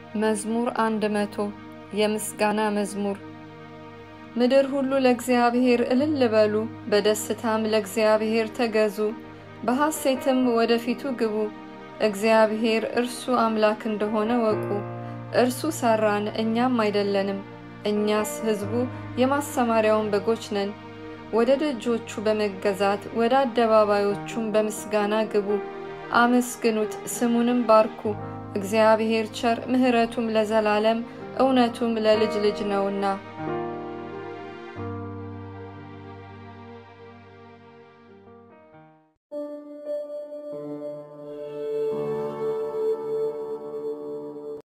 መዝሙር አንድ መቶ የምስጋና መዝሙር። ምድር ሁሉ ለእግዚአብሔር እልል በሉ፣ በደስታም ለእግዚአብሔር ተገዙ፣ በሐሴትም ወደ ፊቱ ግቡ። እግዚአብሔር እርሱ አምላክ እንደሆነ ወቁ። እርሱ ሠራን፣ እኛም አይደለንም። እኛስ ሕዝቡ የማሰማሪያውን በጎች ነን። ወደ ደጆቹ በመገዛት ወደ አደባባዮቹም በምስጋና ግቡ። አመስግኑት፣ ስሙንም ባርኩ። እግዚአብሔር ቸር፣ ምሕረቱም ለዘላለም እውነቱም ለልጅ ልጅ ነውና።